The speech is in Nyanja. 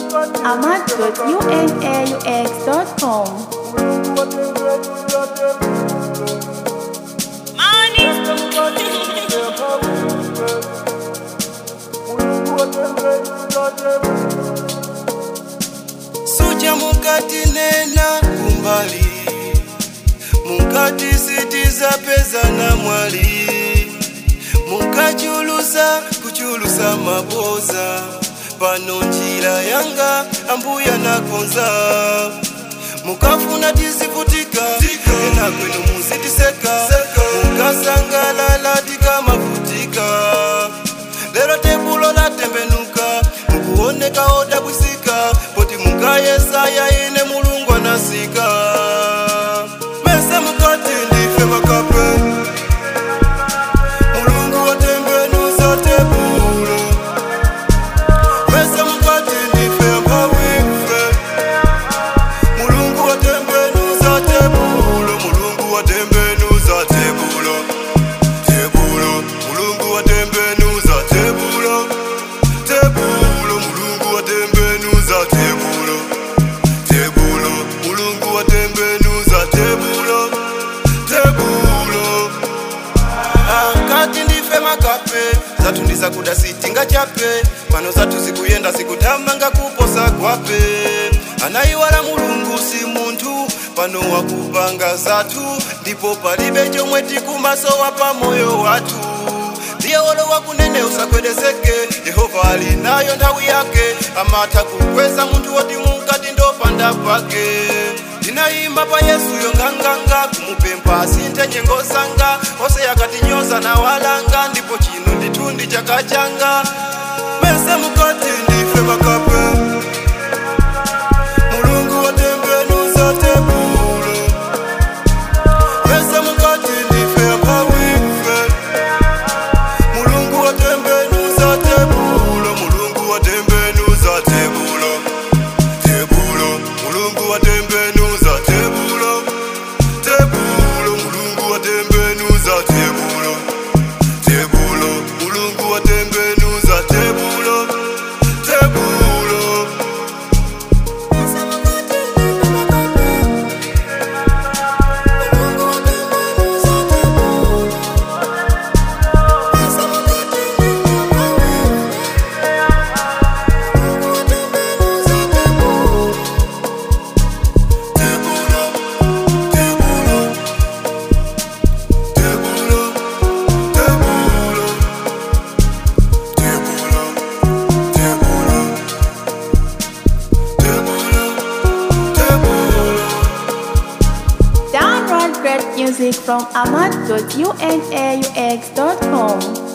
ahmad.unaux.com. suja mukati nena kumbali mukati sitiza peza na mwali mukachulusa kuchulusa maboza pano njira yanga ambuya nakonza mukafuna tizivutika ena kwenu muzitiseka mukasangalala tikamavutika lero tebulo latembenuka mukuoneka odabwisika poti mukayesaya ine mulungu anasika mese mukati ndife makape mulungu watembenuza tebulo mese mukati ndife ampawife mulungu watembenuza tebulo mulungu watembenuza tebulo tebulo mulungu watembenuza tebulo tebulo mulungu watembenuza tebulo tebulo mulungu watembenuza tebulo tebulo akati ndife makape zatu ndizakuda sitinga chape pano zatu zikuyenda zikutamanga kuposa kwape anayiwala mulungu si munthu pano wakupanga zatu ndipo palibe chomwe tikumasowa pa moyo wathu ndiye wolowa kunene usakwedezeke yehova ali nayo nthawi yake amatha kukweza munthu woti mukati ndopanda pake ndinayima pa yesuyo nganganga kumupempha asinthe nyengo zanga onse yakatinyoza na walanga ndipo chino ndithundi chaka changa mese mukati ndife makape mulungu watembenuza tebulo mese mukati ndife apawife mulungu watembenuza tebulo mulungu watembenuza tebulo tebulo mulungu watembenuza tebulo tebulo mulungu watembenuza tebulo tebulo mulungu watembenuza tebulo tebulo tebulo tebulo tebulo tebulo tebulo tebulo tebulo tebulo Download great music from ahmad.unaux.com.